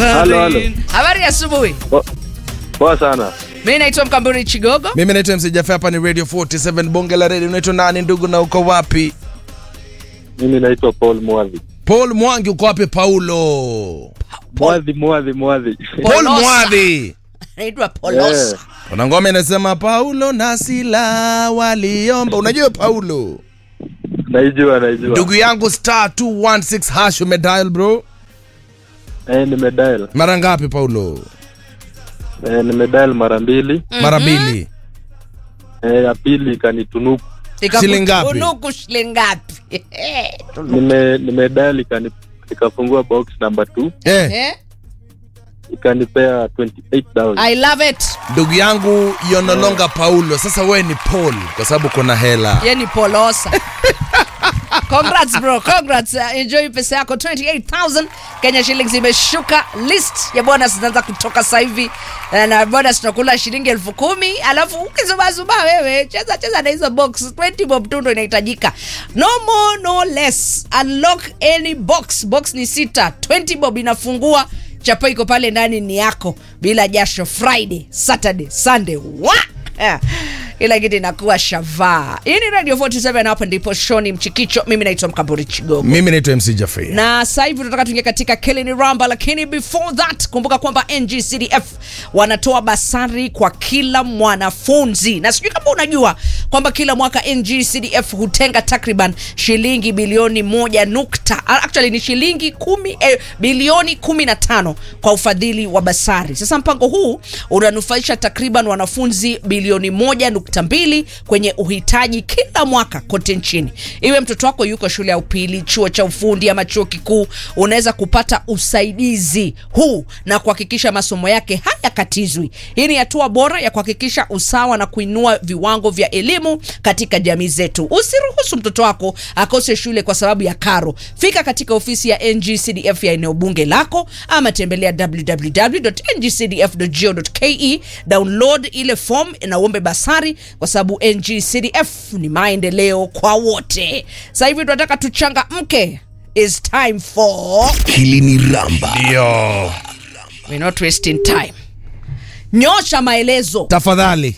Halo, halo. Habari ya asubuhi. Po- Poa sana. Mimi naitwa Mkamburi Chigogo. mimi naitwa MC Jaffe, hapa ni radio 47 bonge la radio unaitwa nani ndugu na uko wapi Mimi naitwa Paul Mwadhi. paul mwangi uko wapi paulo Mwadhi, Mwadhi, Mwadhi. paul Polosa. mwadhi Naitwa Polosa. Eh, kuna ngoma inasema paulo na sila waliomba unajua paulo Naijua, naijua. ndugu yangu star 216 hash umedial bro Eh, nimedial. mara ngapi paulo Eh, nimedial mara mbili. mara mbili Eh, ya pili ikanitunuku. Shilingi ngapi? Ikakutunuku shilingi ngapi? Nime nimedial ikani ikafungua box number 2 eh, Eh? ikanipea 28000. I love it. ndugu yangu you're no longer paulo sasa wewe ni paul kwa sababu kuna hela Ye ni Polosa. Congrats bro, congrats. Uh, enjoy pesa yako 28000 Kenya shillings imeshuka. List ya bonus zinaanza kutoka sasa hivi. Na- Na bonus tunakula shilingi elfu kumi alafu ukizubazuba wewe cheza cheza na hizo box 20 bob tu ndo inahitajika. No more no less. Unlock any box. Box ni sita. 20 bob inafungua chapa iko pale ndani ni yako bila jasho friday saturday sunday wa Eh, kila kitu inakuwa shavaa hii ni radio 47 hapa ndipo shoni mchikicho mimi naitwa mkamburi chigogo mimi naitwa mc Jaffe. na sasa hivi tunataka tuingia katika kelini ramba lakini before that kumbuka kwamba ngcdf wanatoa basari kwa kila mwanafunzi na sijui kama unajua kwamba kila mwaka ngcdf hutenga takriban shilingi bilioni moja nukta actually ni shilingi kumi, eh, bilioni kumi na tano kwa ufadhili wa basari sasa mpango huu unanufaisha takriban wanafunzi bilioni moja nukta mbili kwenye uhitaji kila mwaka kote nchini iwe mtoto wako yuko shule ya upili chuo cha ufundi ama chuo kikuu unaweza kupata usaidizi huu na kuhakikisha masomo yake hayakatizwi hii ni hatua bora ya kuhakikisha usawa na kuinua viwango vya elimu katika jamii zetu usiruhusu mtoto wako akose shule kwa sababu ya karo fika katika ofisi ya ngcdf ya eneo bunge lako ama tembelea www.ngcdf.go.ke download ile form na uombe basari kwa sababu ngcdf ni maendeleo kwa wote sasa hivi tunataka tuchangamke is time for hili ni ramba ndio We're not wasting time nyosha maelezo tafadhali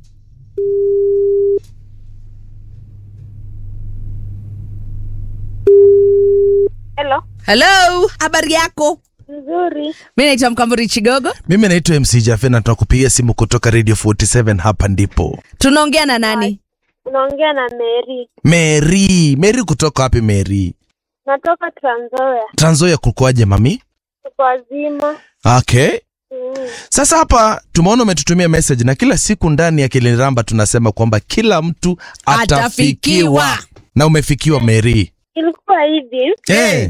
Hello. hello habari yako Nzuri. mi naitwa mkamburi chigogo mimi naitwa mc Jaffe na tunakupigia simu kutoka radio 47 hapa ndipo tunaongea na nani Unaongea na Mary. mary mary kutoka wapi mary Natoka Trans Nzoia. tranzoya kukoaje mami Tuko wazima. okay Mm. sasa hapa tumeona umetutumia message na kila siku ndani ya kiliniramba tunasema kwamba kila mtu atafikiwa, Atafikiwa. na umefikiwa mary Ilikuwa hivi. eh,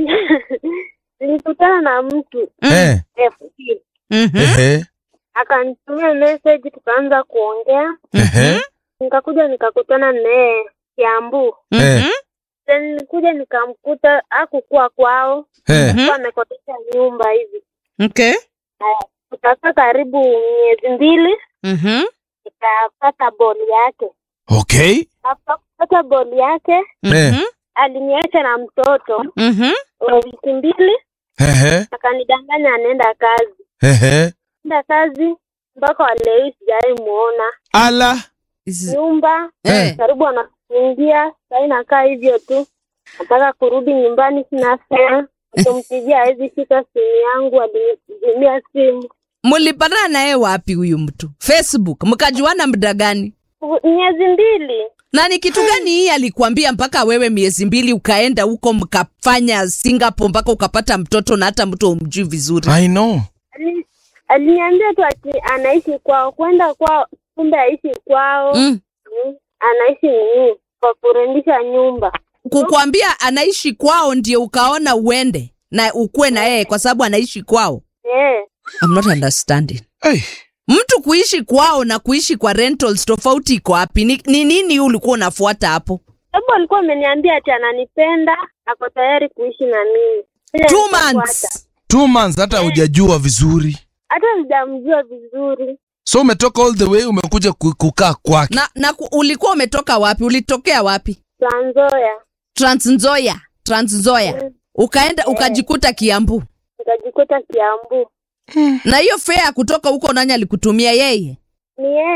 Nilikutana na mtu eh, FB. Mhm. ehe, Akanitumia message tukaanza kuongea. ehe, Nikakuja nikakutana naye Kiambu. eh, Mhm. Then nilikuja nikamkuta hakukuwa kwao. eh. Mhm. Alikuwa amekodesha nyumba hivi. Okay. Tukakaa karibu miezi mbili Mhm. nikapata boli yake. okay Hapa kupata boli yake eh, Mhm. aliniacha na mtoto Mhm. wa wiki mbili ehe, akanidanganya anaenda kazi ehe. enda kazi mpaka walei sijawai muona ala Is- nyumba Eh. karibu anafungia sai nakaa hivyo tu nataka kurudi nyumbani sina fea kumpigia hawezi shika simu yangu alinizimia simu mulipatana naye wapi huyu mtu facebook mkajuana muda gani miezi mbili na ni kitu gani hii alikuambia mpaka wewe miezi mbili ukaenda huko mkafanya singapore mpaka ukapata mtoto na hata mtu umjui vizuri i know Ali- aliniambia tu ati anaishi kwao kwenda kwao kumbe aishi kwao mm. Mm, anaishi nini kwa kurendisha nyumba kukwambia anaishi kwao ndio ukaona uende na ukuwe na yeye kwa sababu anaishi kwao eh I'm not understanding hey. mtu kuishi kwao na kuishi kwa rentals tofauti iko wapi ni, ni nini ulikuwa unafuata hapo sababu alikuwa ameniambia ati ananipenda ako tayari kuishi na mimi Ile two nikafuata. months two months hata hujajua vizuri hata sijamjua vizuri so umetoka all the way umekuja ku- kukaa kwake na, na ku- ulikuwa umetoka wapi ulitokea wapi Trans Nzoia transnzoya transnzoya ukaenda ukajikuta kiambu nikajikuta Kiambu. na hiyo fare ya kutoka huko nani alikutumia yeye Ni yeye